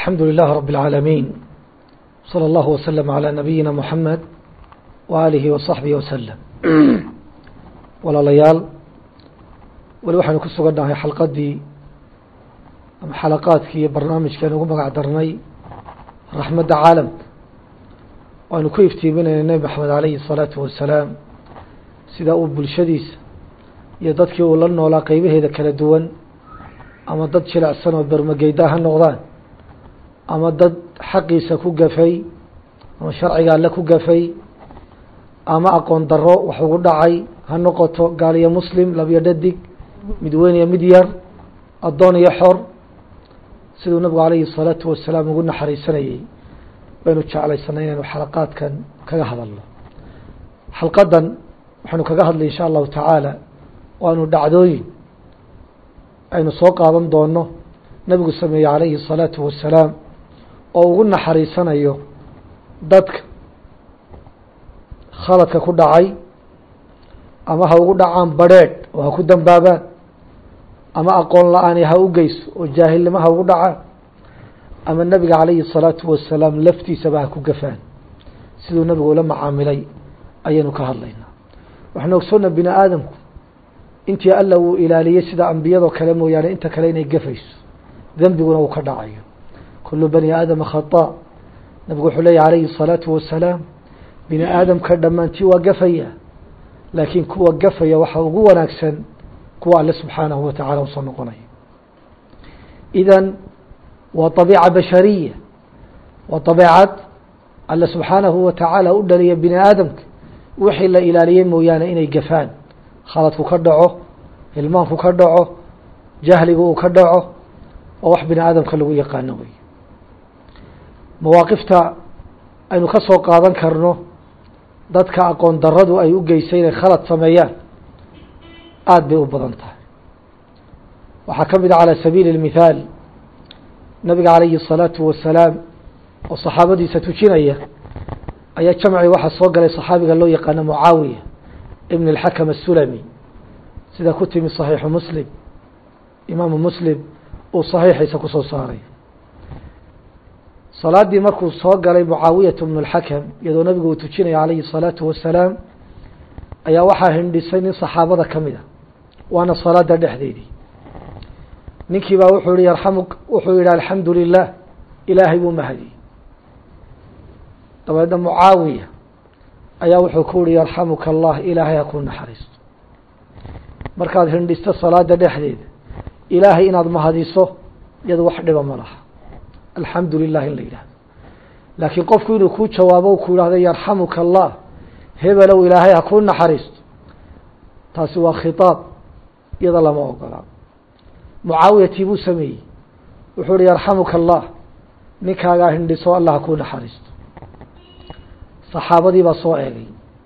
الحمد لله رب العالمين صلى الله وسلم على نبينا محمد وآله وصحبه وسلم walaalayaal weli waxaynu ku sugannahay xalqadii ama xalaqaadkii iyo barnaamijkeenu ugu magac darnay raxmadda caalamka waanu ku iftiiminayna nebi maxamed alayhi الsalaatu wasalaam sida uu bulshadiisa iyo dadkii uu la noolaa qeybaheeda kala duwan ama dad jilecsan oo bermageyda ha noqdaan ama dad xaqiisa ku gafay ama sharciga alle ku gafay ama aqoon daro wax ugu dhacay ha noqoto gaal iyo muslim labiyo dhadig mid weyn iyo mid yar addoon iyo xor siduu nabigu alayhi الsalaatu wasalaam ugu naxariisanayey baynu jeclaysanay inaynu xalaqaadkan kaga hadalno xalqadan waxaynu kaga hadlay insha allahu tacaala waanu dhacdooyin aynu soo qaadan doono nabigu sameeyey alayhi الsalaatu wasalaam oo ugu naxariisanayo dadka khaladka ku dhacay ama ha ugu dhacaan badrheedh oo ha ku dambaabaan ama aqoon la-aani ha u geyso oo jaahilnimo ha ugu dhacaan ama nebiga calayhi الsalaatu wasalaam laftiisaba ha ku gafaan siduu nebigu ula macaamilay ayaynu ka hadlaynaa waxaanu ogsoona bini aadamku intii alla uu ilaaliyey sida ambiyadoo kale mooyaane inta kale inay gafayso dembiguna uu ka dhacayo kulu bani aadama khata nabigu wuxuu leeyahy alayhi الsalaatu wasalaam bini aadamka dhammaantii waa gafaya laakiin kuwa gafaya waxaa ugu wanaagsan kuwa alle subxaanahu wa tacala usoo noqonaya idan waa طabiica bashariya waa طabiicad alle subxaanahu wa tacaala u dhaliya bini aadamka wixii la ilaaliyey mooyaane inay gafaan khaladku ka dhaco hilmaanku ka dhaco jahligu uu ka dhaco oo wax bini aadamka lagu yaqaano wey mawaaqifta aynu ka soo qaadan karno dadka aqoon daradu ay u geysay inay khalad sameeyaan aada bay u badan tahay waxaa ka mid a calى sabiili اlmithaal nabiga calayhi الsalaatu wasalaam oo saxaabadiisa tujinaya ayaa jamci waxaa soo galay saxaabiga loo yaqaano mucaawiya ibn اlxakam aلsulami sida ku timi صaxiixu muslim imaamu muslim uu صaxiixiisa kusoo saaray salaadii markuu soo galay mucaawiyatu bnu اlxakam iyadoo nabigu uu tujinaya calayhi الsalaatu wasalaam ayaa waxaa hindhisay nin saxaabada ka mid a waana salaada dhexdeedii ninkii baa wuxuu yihi yarxamu wuxuu yihi alxamdu lilah ilaahay buu mahadiyey dabeedna mucaawiya ayaa wuxuu ku yihi yarxamuka allah ilaahay ha ku naxariisto markaad hindhisto salaada dhexdeeda ilaahay inaad mahadiso iyado wax dhiba ma laha alxamdu lilah in la yidhahdo laakiin qofku inuu kuu jawaabo ku yidhahdo yarxamuka allah hebelow ilaahay ha kuu naxariisto taasi waa khitaab iyada lama ogolaa mucaawiyatii buu sameeyey wuxuu uhi yarxamuka allah ninkaagaa hindhiso allah ha kuu naxariisto saxaabadii baa soo eegay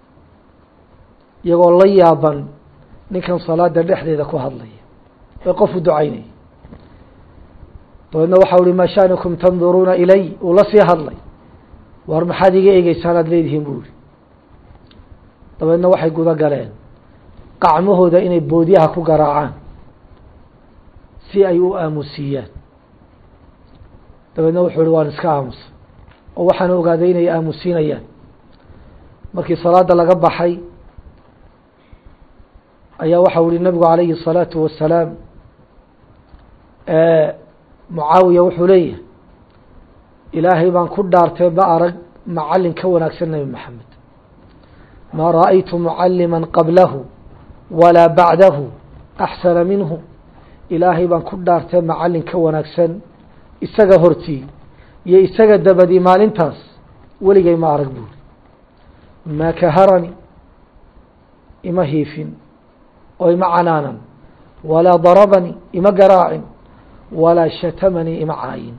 iyagoo la yaaban ninkan salaada dhexdeeda ku hadlaya ee qofu ducaynaya dabeedna waxau uhi maa shanikum tanduruuna ilay uu la sii hadlay war maxaad iga eegeysaan aad leedihiin buu yihi dabeedna waxay guda galeen qacmahooda inay boodyaha ku garaacaan si ay u aamusiiyaan dabeedna wuxuu ihi waan iska aamusa oo waxaan ogaaday inay aamusiinayaan markii salaada laga baxay ayaa waxau ihi nabigu calayhi الsalaatu wasalaam mucaawiya wuxuu leeyahay ilaahay baan ku dhaartay ma arag macalin ka wanaagsan nebi maxamed maa ra'aytu mucalima qablahu walaa bacdahu axsana minhu ilaahay baan ku dhaartay macalin ka wanaagsan isaga hortii iyo isaga dabadii maalintaas weligay ma arag buuri maa kaharani ima hiifin oo ima canaanan walaa darabani ima garaacin walaa shatamanii ima caayin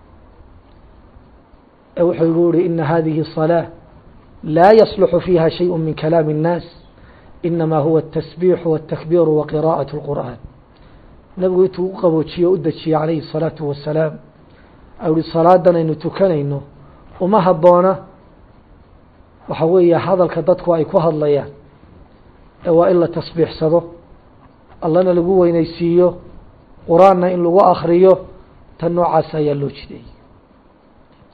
ee wuxuu igu yihi ina hadihi الصلاة laa yصلح fiiha شhayء min kalaam الناas inama huwa التasbيح والتakبيr وqراءaة الqur'an nabigu intuu u qaboojiye o u dejiyey calayhi الصalaaةu wasalaam u hi salaadan aynu tukanayno uma haboona waxa weeye hadalka dadku ay ku hadlayaan ee waa in la tasbiixsado allana lagu weyneysiiyo qur-aanna in lagu akriyo tan noocaas ayaa loo jideeyey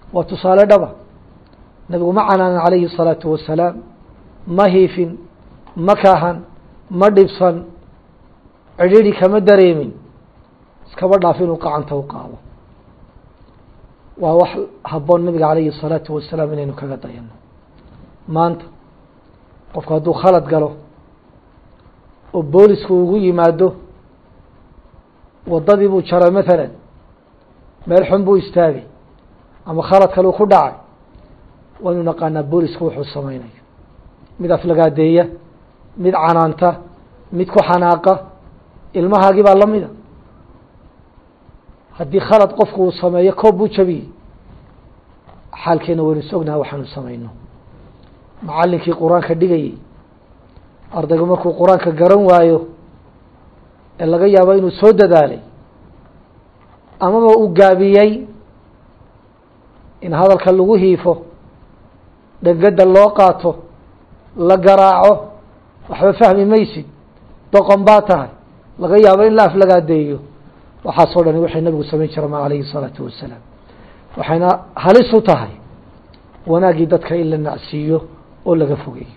waa tusaale dhaba nabigu ma canaanan calayhi الsalaatu wasalaam ma hiifin ma kahan ma dhibsan cidhiri kama dareemin iskaba dhaaf inuu gacanta u qaado waa wax habboon nabiga calayhi الsalaatu wasalaam inaynu kaga dayano maanta qofku hadduu khalad galo oo boolisku ugu yimaado waddadii buu jaray maalan meel xun buu istaagay ama khalad kaleu ku dhacay waynu naqaanaa boolisku wuxuu samaynayo mid aflagaadeeya mid canaanta mid ku xanaaqa ilmahaagii baa la mida haddii khalad qofku uu sameeyo koob buu jabiyey xaalkeena waynu sognaha waxaanu samayno macallinkii qur-aanka dhigayey ardaygu markuu qur-aanka garan waayo ee laga yaabo inuu soo dadaalay amaba uu gaabiyey in hadalka lagu hiifo dhegada loo qaato la garaaco waxba fahmi maysid doqon baa tahay laga yaabo in la aflagaadeeyo waxaasoo dhani waxay nabigu samayn jira ma calayhi الsalaatu wasalaam waxayna halis u tahay wanaaggii dadka in la nacsiiyo oo laga fogeeyo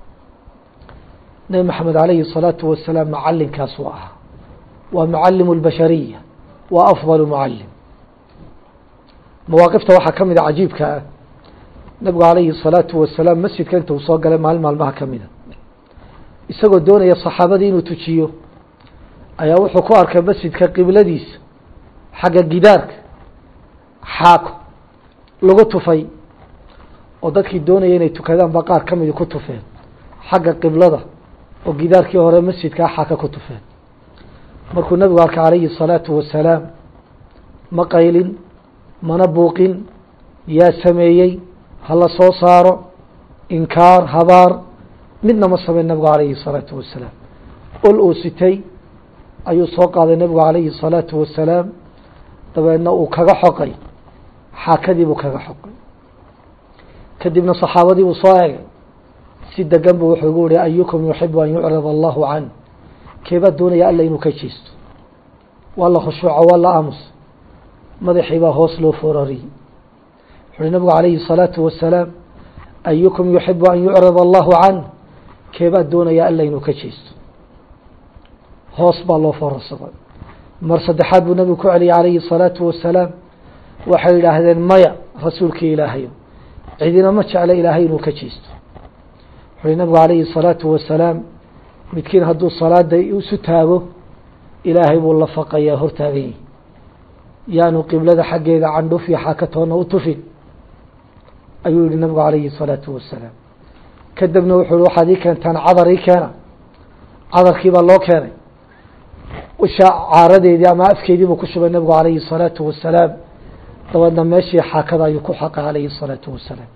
nebi maxamed calayhi الsalaatu wasalaam macalinkaas u ahaa waa mucalimu اlbashariya waa afضal mucalim mawaaqifta waxaa ka mid a cajiibka ah nabigu calayhi الsalaatu wasalaam masjidka inta uu soo galay maalin maalmaha ka mida isagoo doonaya saxaabadii inuu tujiyo ayaa wuxuu ku arkay masjidka qibladiisa xagga gidaarka xaako lagu tufay oo dadkii doonaya inay tukadaan ba qaar ka midi ku tufeen xagga qiblada oo gidaarkii hore masjidkaa xaaka ku tufeen markuu nabigu arkay calayhi الsalaatu wasalaam ma qaylin mana buuqin yaa sameeyey hala soo saaro inkaar habaar midna ma sameyn nabigu calayhi الsalaatu wasalaam ol uu sitay ayuu soo qaaday nabigu calayhi الsalaatu wasalaam dabeedna uu kaga xoqay xaakadii buu kaga xoqay kadibna saxaabadii buu soo egay si degan buu wuxuu gu yihi ayukum yuxibu an yucrad allahu can keebaa doonaya alla inuu ka jeesto waa la khushuuco waa la aamus madaxii baa hoos loo foorariyey wuxu uhi nabigu calayhi الsalaatu wasalaam ayukum yuxibu an yucrad allahu can keebaa doonaya alla inuu ka jeesto hoos baa loo foorarsaday mar saddexaad buu nabigu ku celiyay calayhi الsalaatu wasalaam waxay yidhaahdeen maya rasuulkii ilaahayo cidina ma jecla ilaahay inuu ka jeesto wuxu uhi nabigu calayhi الsalaatu wasalaam midkiin hadduu salaada isu taago ilaahay buu la faqayaa hortaagan yihi yaanu qiblada xaggeeda candhuf iyo xaakatoona u tufin ayuu yihi nabigu calayhi الsalaatu wasalaam kadibna wuxuu hi waxaad ii keentaan cadar ii keena cadarkii baa loo keenay usha caaradeedii ama afkeedii buu ku shubay nabigu calayhi الsalaatu wasalaam dabeedna meeshii xaakada ayuu ku xaqay calayhi الsalaatu wasalaam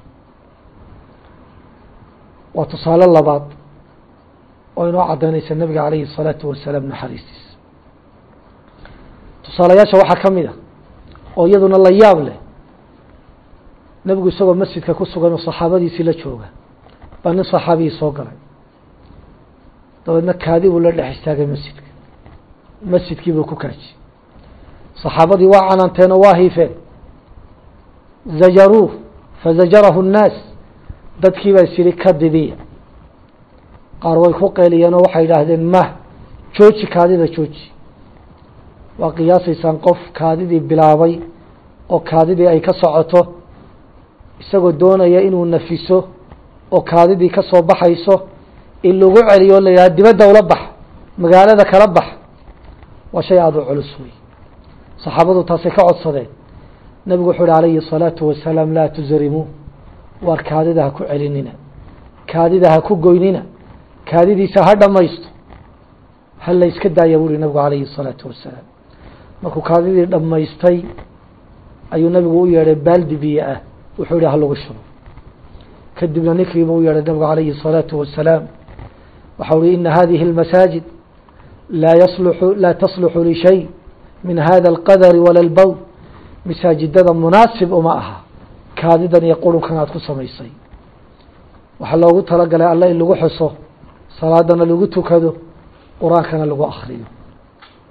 waa tusaale labaad oo inoo cadaynaysa nabiga calayhi الsalaatu wasalaam naxariistiisa tusaalayaasha waxaa ka mid a oo iyaduna la yaab leh nebigu isagoo masjidka ku sugan oo saxaabadiisii la jooga baa nin saxaabiyii soo galay dabeedna kaadi buu la dhex istaagay masjidka masjidkii buu ku kaaji saxaabadii waa cananteen oo waa hiifeen zajaruuh fazajarahu الnaas dadkii baa is yihi ka didiya qaar way ku qeeliyeen oo waxay yidhaahdeen mah jooji kaadida jooji waa qiyaasaysaan qof kaadidii bilaabay oo kaadidii ay ka socoto isagoo doonaya inuu nafiso oo kaadidii ka soo baxayso in lagu celiyo o la yidhaha dibadda ula bax magaalada kala bax waa shay aada u culus wey saxaabadu taasay ka codsadeen nabigu wuxuu uhi calayhi الsalaatu wasalaam laa tusrimuu waar kaadida ha ku celinina kaadida ha ku goynina kaadidiisa ha dhamaysto ha la iska daaya bu uhi nabigu calayhi الsalaatu wasalaam markuu kaadidii dhammaystay ayuu nabigu u yeedhay baaldi biyo ah wuxuu yihi ha lagu shubo kadibna ninkiiba u yeedhay nabigu calayhi الsalaatu wasalaam waxau uhi ina hadihi اlmasaajid laa yasluxu laa tasluxu lishay min hada اlqadari wala اlbowl masaajidada munaasib uma aha kaadidan iyo qurunkan aada ku samaysay waxaa loogu talagalay alla in lagu xuso salaadana lagu tukado qur-aankana lagu akriyo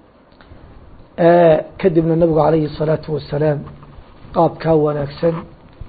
kadibna nabigu calayhi الsalaatu wasalaam qaabkaa wanaagsan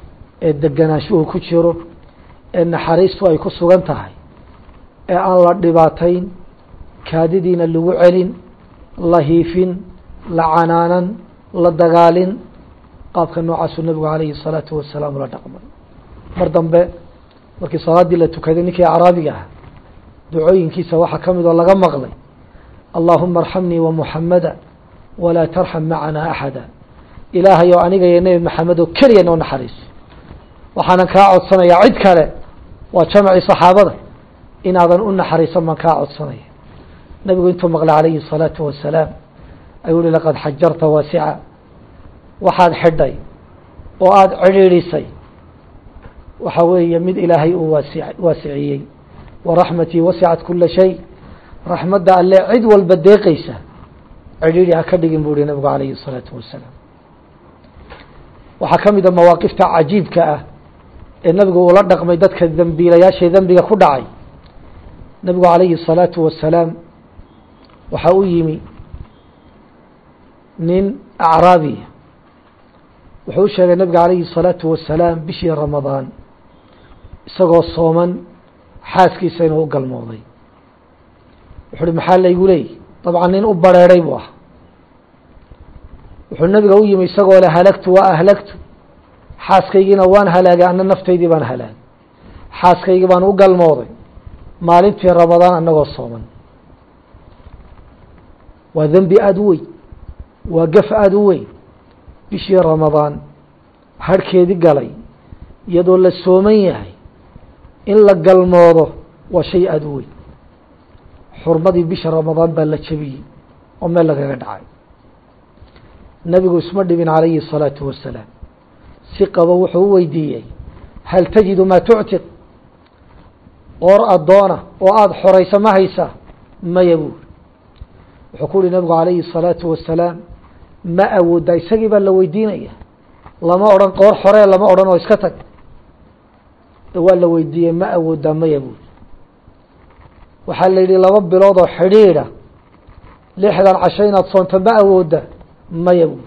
ee deganaanshuhu ku jiro ee naxariistu ay ku sugan tahay ee aan la dhibaatayn kaadidiina lagu celin la hiifin la canaanan la dagaalin qaabka noocaasuu nabigu calayhi الsalaatu wasalaam ula dhaqmay mar dambe markii salaaddii la tukaday ninkii acraabiga ah ducooyinkiisa waxaa ka mid oo laga maqlay allahuma arxamnii wamuxamada walaa tarxam macana axada ilaahay oo aniga iyo nebi maxamed oo keliya noo naxariiso waxaanan kaa codsanayaa cid kale waa jamcii saxaabada inaadan u naxariisan baan kaa codsanaya nebigu intuu maqlay calayhi الsalaatu wasalaam ayuu hi laqad xajarta waasica waxaad xidhay oo aada cidhiidhisay waxa weeye mid ilaahay uu waasi waasiciyey waraxmatii wasicat kula shay raxmadda alle cid walba deeqeysa cidhiidhi ha ka dhigin buu hi nabigu calayhi الsalaatu wasalaam waxaa ka mid a mawaaqifta cajiibka ah ee nabigu uula dhaqmay dadka dembiilayaashae dembiga ku dhacay nabigu calayhi الsalaatu wasalaam waxaa u yimi nin acraabiya wuxuu u sheegay nabiga calayhi الsalaatu wasalaam bishii ramadaan isagoo sooman xaaskiisa inuu u galmooday wuxu uhi maxaa laygu leeyay dabcan nin u bareeray buu ah wuxuu nabiga u yimi isagoo le halagtu waa ahlagtu xaaskaygiina waan halaagay ana naftaydii baan halaagay xaaskaygii baan u galmooday maalintii ramadaan anagoo sooman waa dembi aada u weyn waa gaf aada u weyn bishii ramadaan harhkeedii galay iyadoo la sooman yahay in la galmoodo waa shay aada u weyn xurmadii bisha ramadaan baa la jebiyey oo meel lagaga dhacay nebigu isma dhibin calayhi الsalaatu wasalaam si qabo wuxuu u weydiiyey hal tajidu maa tuctiq qoor addoona oo aada xoraysa ma haysaa maya buuri wuxuu ku uhi nabigu calayhi الsalaatu wasalaam ma awooddaa isagii baa la weydiinaya lama odhan qoor xoree lama odhan oo iska tag waa la weydiiyey ma awooddaa maya buuri waxaa la yidhi laba bilood oo xidhiidha lixdan casho inaad soonto ma awoodda maya buuri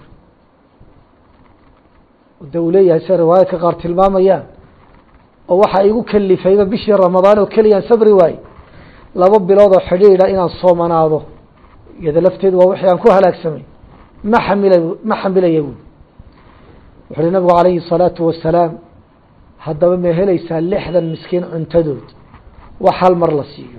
de uu leeyahay sida riwaayadka qaar tilmaamayaan oo waxaa igu kalifayba bishii ramadaan oo keliyaan sabri waaye laba bilood oo xidhiidha inaan soomanaado iyada lafteedu waa wixii aan ku halaagsamay ma xamila ma xamilaya buuri wuxu uhi nabigu calayhi الsalaatu wasalaam haddaba ma helaysaa lixdan miskiin cuntadood wax hal mar la siiyo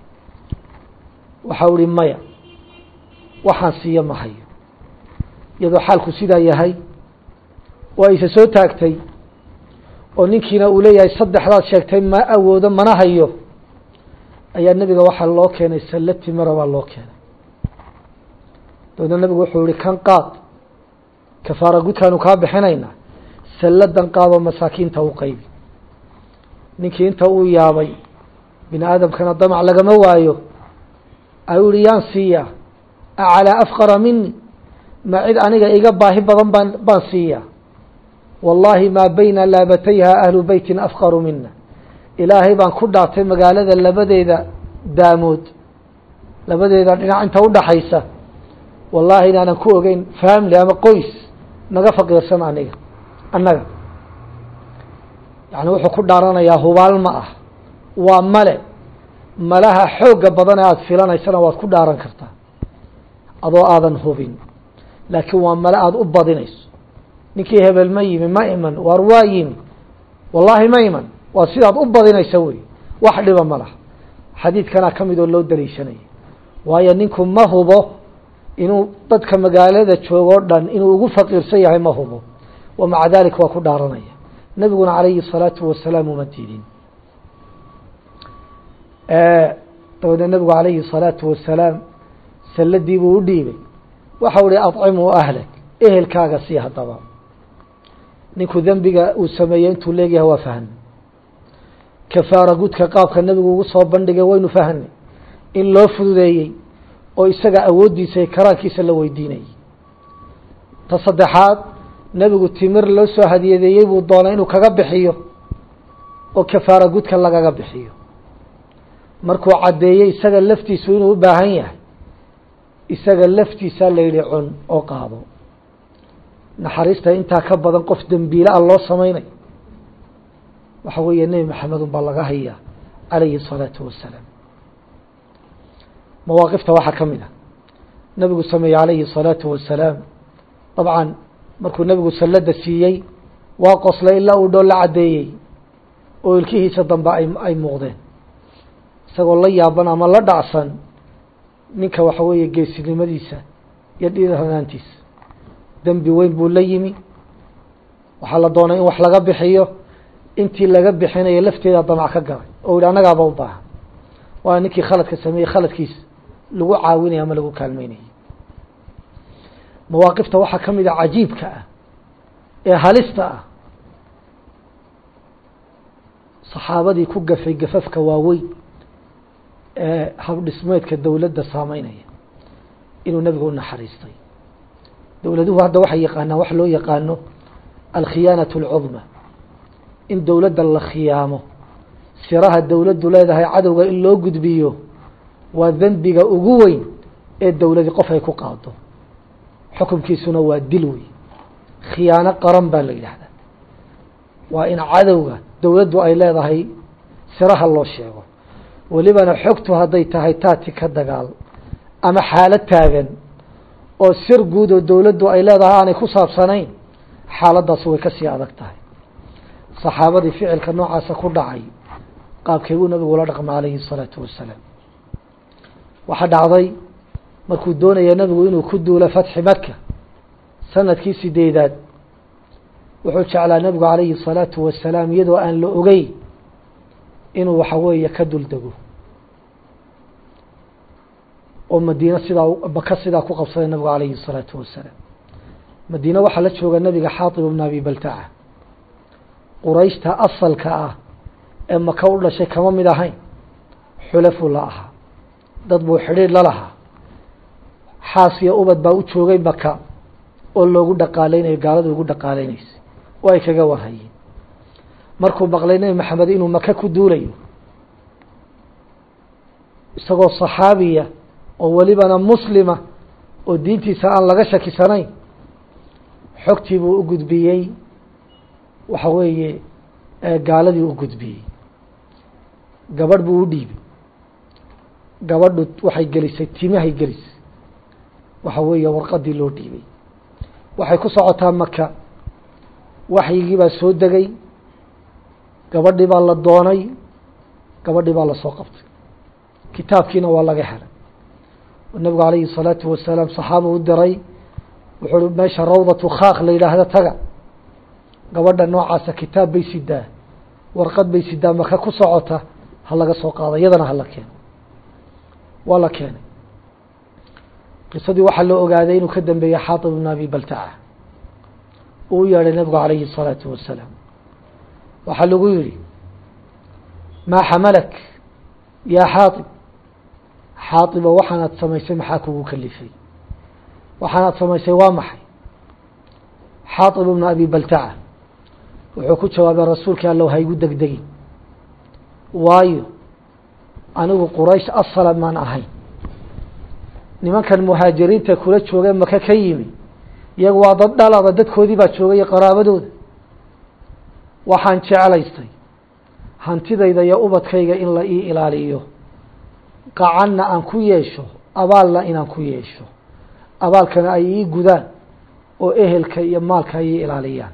waxau ihi maya waxaan siiyo ma hayo iyadoo xaalku sidaa yahay waa isa soo taagtay oo ninkiina uu leeyahay saddexdaad sheegtay ma awoodo mana hayo ayaa nebiga waxaa loo keenay sallo timira baa loo keenay dabeedna nebigu wuxuu yihi kan qaad kafaara gudkaanu kaa bixinaynaa salladan qaadoo masaakiinta u qaybi ninkii inta uu yaabay bini aadamkana damac lagama waayo ayuu yihi yaan siiyaa acalaa afqara mini ma cid aniga iga baahi badan baan baan siiyaa wallaahi maa bayna laabatayha ahlu beytin afqaru mina ilaahay baan ku dhaartay magaalada labadeeda daamood labadeeda dhinac inta udhaxaysa wallaahi inaanan ku ogeyn family ama qoys naga faqiirsan aniga annaga yani wuxuu ku dhaaranayaa hubaal ma ah waa male malaha xoogga badan ee aada filanaysana waad ku dhaaran kartaa adoo aadan hubin laakiin waa male aada u badinayso ninkii hebel ma yimi ma iman waar waa yimi wallaahi ma iman waa sidaad u badinaysa wey wax dhiba ma laha xadiidkanaa ka mid oo loo daliishanaya waayo ninku ma hubo inuu dadka magaalada joogoo dhan inuu ugu faqiirsan yahay ma hubo wa maca dalik waa ku dhaaranaya nebiguna calayhi الsalaatu wasalaam uma diidin dabeedna nebigu calayhi الsalaatu wasalaam salladii buu u dhiibay waxau ihi acimuu ahlak ehelkaaga sii haddaba ninku dembiga uu sameeyey intuu leegyahay waa fahmay kafaara gudka qaabka nebigu ugu soo bandhigay waynu fahnay in loo fududeeyey oo isaga awooddiisa iyo karaankiisa la weydiinayay ta saddexaad nebigu timir loo soo hadiyadeeyey buu doonay inuu kaga bixiyo oo kafaara gudka lagaga bixiyo markuu caddeeyey isaga laftiisu inuu u baahan yahay isaga laftiisaa la yidhi cun oo qaado naxariista intaa ka badan qof dembiile a loo samaynayo waxa weeye nebi maxamed un baa laga hayaa calayhi الsalaatu wasalaam mawaaqifta waxaa ka mid a nabigu sameeyey calayhi الsalaatu wasalaam dabcan markuu nebigu sallada siiyey waa qoslay ilaa uu dhool la caddeeyey oo ilkihiisa dambe ay ay muuqdeen isagoo la yaaban ama la dhacsan ninka waxa weeye geesinimadiisa iyo dhiiranaantiisa dembi weyn buu la yimi waxaa la doonay in wax laga bixiyo intii laga bixinayo lafteeda damac ka galay oo yihi annagaaba u baahan waana ninkii khaladka sameeyey khaladkiisa lagu caawinaya ama lagu kaalmeynayay mawaaqifta waxaa ka mid a cajiibka ah ee halista ah saxaabadii ku gafay gafafka waaweyn ee habdhismeedka dowladda saameynaya inuu nebigu u naxariistay dowladuhu hadda waxay yaqaanaan wax loo yaqaano alkhiyaanaة اlcudma in dowladda la khiyaamo siraha dowladdu leedahay cadowga in loo gudbiyo waa dembiga ugu weyn ee dowladi qof ay ku qaado xukunkiisuna waa dil wey khiyaano qaran baa la yidhaahdaa waa in cadowga dowladdu ay leedahay siraha loo sheego welibana xogtu hadday tahay taati ka dagaal ama xaalad taagan oo sir guud oo dowladdu ay leedahay aanay ku saabsanayn xaaladdaas way ka sii adag tahay saxaabadii ficilka noocaasa ku dhacay qaabkay buu nabigu ula dhaqma calayhi الsalaatu wasalaam waxaa dhacday markuu doonaya nabigu inuu ku duulo fatxi maka sanadkii sideedaad wuxuu jeclaa nabigu calayhi الsalaatu wasalaam iyadoo aan la ogey inuu waxa weeye ka dul dego oo madiine sidaa maka sidaa ku qabsaday nabigu calayhi الsalaatu wasalaam madiine waxaa la jooga nabiga xaatib bna abi baltaca qurayshta asalka ah ee maka u dhashay kama mid ahayn xulafu la ahaa dad buu xidhiir la lahaa xaas iyo ubad baa u joogay maka oo loogu dhaqaaleynayo gaalada ugu dhaqaaleynaysa oo ay kaga warhayeen markuu maqlay nebi maxamed inuu maka ku duulayo isagoo saxaabiya oo welibana muslima oo diintiisa aan laga shakisanayn xogtii buu u gudbiyey waxa weeye gaaladii u gudbiyey gabadh buu u dhiibay gabadhu waxay gelisay timahay gelisay waxa weeye warqadii loo dhiibay waxay ku socotaa maka waxyigii baa soo degay gabadhii baa la doonay gabadhii baa lasoo qabtay kitaabkiina waa laga helay nabigu calayhi الsalaatu wasalaam saxaaba u diray wuxuu hi meesha rawdatu khaaq la yidhaahda taga gabadha noocaasa kitaab bay sidaa warqad bay sidaa maka ku socota ha laga soo qaado iyadana hala keeno waa la keenay qisadii waxaa loo ogaaday inuu ka dambeeyey xaatib ibn abi baltaca uu u yeedhay nabigu calayhi الsalaatu wasalaam waxaa lagu yihi maa xamalak yaa xaaib xaaibo waxaanaad samaysay maxaa kugu kalifay waxaanaad samaysay waa maxay xaaib ibnu abi baltaca wuxuu ku jawaabay rasuulka allow haygu degdegin waayo anigu quraysh asala maan ahayn nimankan muhaajiriinta kula joogee maka ka yimi iyagu waa dad dhalada dadkoodii baa joogay qaraabadooda waxaan jeclaystay hantidayda iyo ubadkayga in la ii ilaaliyo qacanna aan ku yeesho abaalna inaan ku yeesho abaalkana ay ii gudaan oo ehelka iyo maalka ay ii ilaaliyaan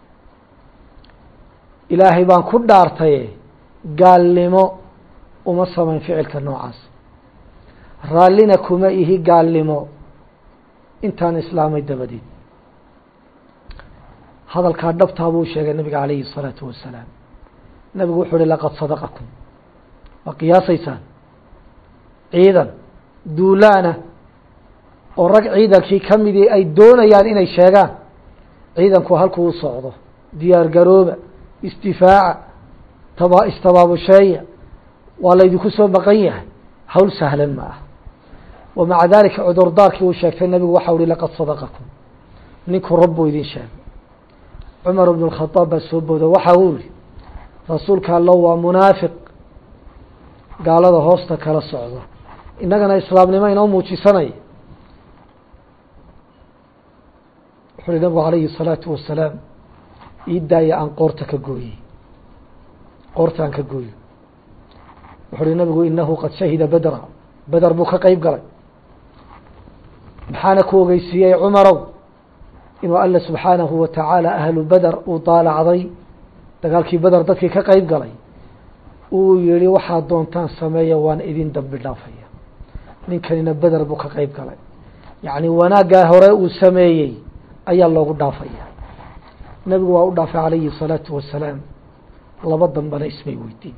ilaahay baan ku dhaartaye gaalnimo uma samayn ficilka noocaas raallina kuma ihi gaalnimo intaan islaamay dabadeed hadalkaa dhabtaa buu sheegay nabiga calayhi الsalaatu wasalaam nabigu wuxuu uhi laqad sadaqakum waa qiyaasaysaan ciidan duulaana oo rag ciidankii ka midii ay doonayaan inay sheegaan ciidanku halkuu u socdo diyaar garooba istifaaca taba istabaabusheeya waa laydinku soo baqan yahay hawl sahlan ma ah wa maca dalika cudurdaarkii uu sheegtay nabigu waxau uhi laqad sadaqakum ninku rabbuu idin sheegay cumar bn اkhadaab baa soo booda waxa uu yihi rasuulka allo waa munaafiq gaalada hoosta kala socda innagana islaamnimo inoo muujisanaya wuxuu uhi nabigu calayhi الsalaatu wasalaam ii daaya aan qoorta ka gooyey qoortaan ka gooyo wuxu uhi nabigu inahu qad shahida bedra beder buu ka qeyb galay maxaana ku ogeysiiyey cumarow inuu alla subxaanahu wa tacaala ahlu beder uu daalacday dagaalkii beder dadkii ka qeyb galay uu yihi waxaad doontaan sameeya waan idin dambi dhaafaya ninkanina beder buu ka qeyb galay yacni wanaaggaa hore uu sameeyey ayaa loogu dhaafaya nebigu waa u dhaafay calayhi الsalaatu wasalaam laba dambana ismay weydiin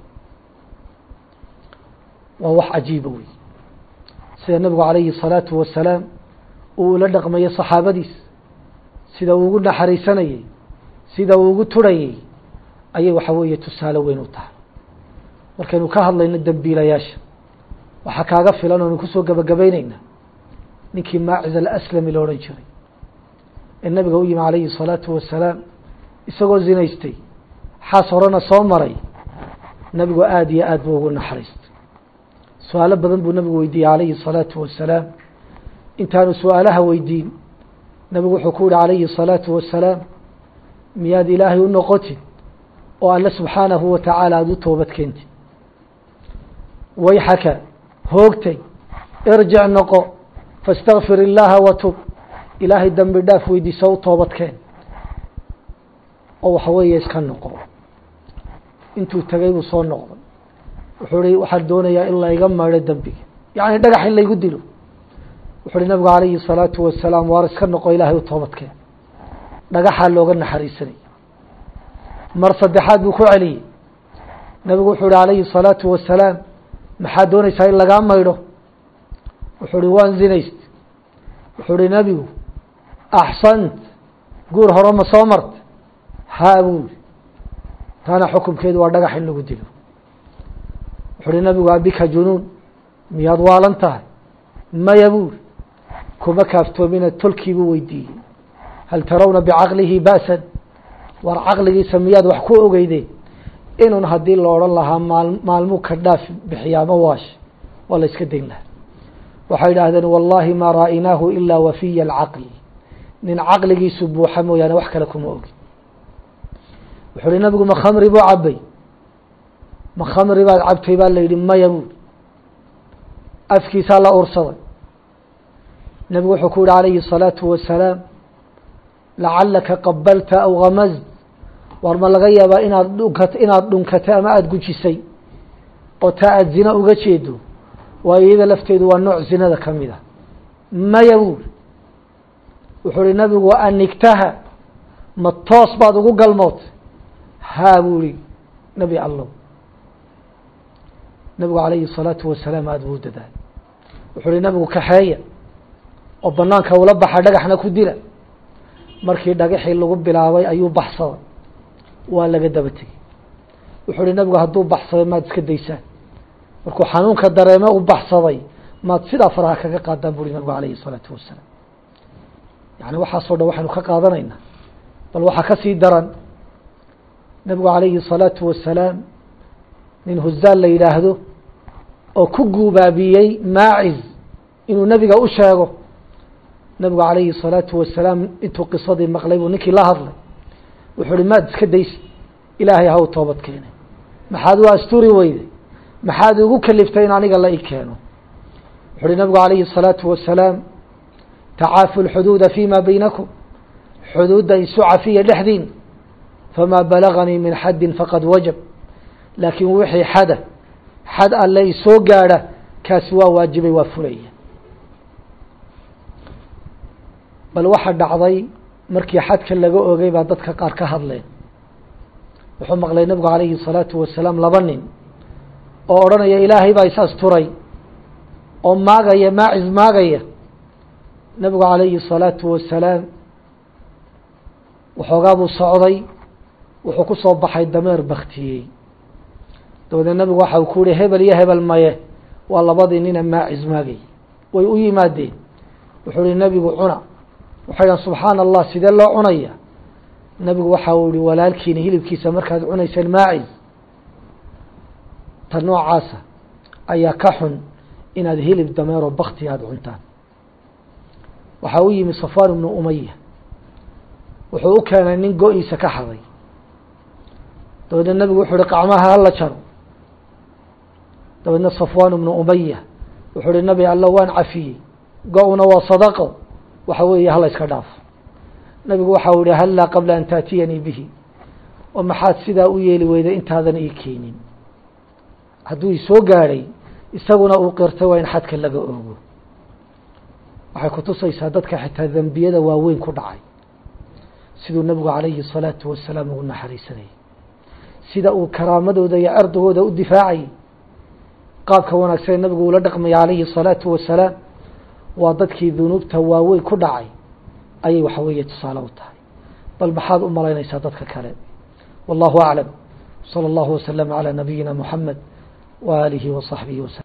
waa wax cajiiba wey sida nebigu calayhi الsalaatu wasalaam uu ula dhaqmayay saxaabadiis sida uu ugu naxariisanayey sida uu ugu turhayey ayay waxa weeye tusaale weyn u tahay markaynu ka hadlayno dembiilayaasha waxaa kaaga filan oonu kusoo gebagabeyneyna ninkii maaciz alaslami la odhan jiray ee nabiga u yimi calayhi الsalaatu wasalaam isagoo zinaystay xaas horena soo maray nabigu aada iyo aad buu ugu naxariistay su-aalo badan buu nabigu weydiiyey calayhi الsalaatu wasalaam intaanu su-aalaha weydiin nabigu wuxuu ku yihi calayhi الsalaatu wasalaam miyaad ilaahay u noqotid oo alle subxaanahu wa tacaala aada u toobad keentid wayxaka hoogtay irjic noqo faاstakfir illaaha watub ilaahay dambi dhaaf weydiiso u toobadkeen oo waxa weeye iska noqo intuu tegay buu soo noqday wuxuu hi waxaan doonayaa in layga maydho dembiga yacni dhagax in laygu dilo wuxu uhi nabigu calayhi الsalaatu wasalaam waar iska noqo ilaahay u toobadkeen dhagaxaa looga naxariisanay mar saddexaad buu ku celiyey nabigu wuxuu hi calayhi الsalaatu wasalaam maxaad doonaysaa in lagaa maydho wuxuu hi waan zinayst wuxuu hi nabigu axsant guur hore ma soo marta haa buuri taana xukumkeedu waa dhagax in lagu dilo wuxuu hi nabigu abika junuun miyaad waalan tahay maya buuri kuma kaaftoomina tolkii buu weydiiyey hal tarawna bicaqlihi ba'san war caqligiisa miyaad wax ku ogeydeen inun haddii la odhan lahaa maal maalmuu ka dhaaf bixiyaa ma waash waa la iska dayn lahaa waxay yidhaahdeen wallahi maa ra'aynaahu ilaa wafiya alcaqli nin caqligiisu buuxa mooyaane wax kale kuma ogin wuxuu uhi nabigu ma khamri buu cabay ma khamri baad cabtay baa la yidhi maya buuri afkiisaa la ursaday nabigu wuxuu ku yihi calayhi الsalaatu wasalaam lacalaka qabalta aw gamazd war ma laga yaabaa inaad dhunkat inaad dhunkatay ama aada gujisay oo taa aada zina uga jeedo waayo iyada lafteedu waa nooc zinada ka mid a maya buuri wuxuu uhi nabigu anigtaha ma toos baad ugu galmootay haa buuri nebi allow nabigu calayhi الsalaatu wasalaam aada buu dadaal wuxuu uhi nabigu kaxeeya oo banaanka ula baxa dhagaxna ku dila markii dhagaxii lagu bilaabay ayuu baxsaday waa laga daba tegey wuxuu uhi nabigu hadduu baxsaday maad iska daysaan markuu xanuunka dareeme u baxsaday maad sidaa faraha kaga qaadaan buri nabigu calayhi الsalaatu wasalaam yani waxaasoo dhan waxaynu ka qaadanaynaa bal waxaa ka sii daran nabigu calayhi الsalaatu wasalaam nin huzaal la yidhaahdo oo ku guubaabiyey maaciz inuu nebiga u sheego nabigu calayhi الsalaatu wasalaam intuu qisadii maqlay buu ninkii la hadlay wuxuu uhi maad iska daysa ilaahay ha u toobad keenay maxaad u asturi weyday maxaad igu kaliftay in aniga la i keeno wuxu uhi nabigu calayhi الsalaatu wasalaam tacaafu lxuduuda fima baynakum xuduudda isu cafiya dhexdiin famaa balaganii min xaddin faqad wajab laakiin wixii xada xad alle isoo gaadha kaasi waa waajibay waa fulaya bal waxa dhacday markii xadka laga ogay baa dadka qaar ka hadleen wuxuu maqlay nabigu calayhi الsalaatu wasalaam laba nin oo odhanaya ilaahay baa is asturay oo maagaya maacis maagaya nabigu calayhi الsalaatu wasalaam waxoogaa buu socday wuxuu ku soo baxay dameer baktiyey dabadeed nabigu waxa uu ku yihi hebel iyo hebel maye waa labadii nina maacis maagay way u yimaadeen wuxuu ihi nebigu cuna waxay dhahan subxaana allah sidee loo cunaya nebigu waxa uu yihi walaalkiina hilibkiisa markaad cunayseen maacis ta noocaasa ayaa ka xun inaad hilib dameeroo bakti aada cuntaan waxaa u yimi safaan ibnu umaya wuxuu u keenay nin go-iisa ka xaday dabeedna nebigu wuxuu uhi qacmaha hala jaro dabeedna safwan ibnu umaya wuxuu uhi nabi alla waan cafiyey go-una waa sadaqo waxa weeye hala iska dhaafo nabigu waxau ihi hallaa qabla an taatiyanii bihi oo maxaad sidaa u yeeli weyday intaadan ii keenin hadduu isoo gaadhay isaguna uu qirtay waa in xadka laga oogo waxay kutusaysaa dadka xitaa dembiyada waaweyn ku dhacay siduu nabigu calayhi الsalaatu wasalaam ugu naxariisanayay sida uu karaamadooda iyo ardagooda u difaacayay qaabka wanaagsan ee nabigu ula dhaqmaya calayhi الsalaatu wasalaam waa dadkii dunuubta waaweyn ku dhacay ayay waxa weeye tusaale u tahay bal maxaad u malaynaysaa dadka kale wallahu aclam salى اllahu waslama calى nabiyina muxamed wa alihi wa صaxbihi waslm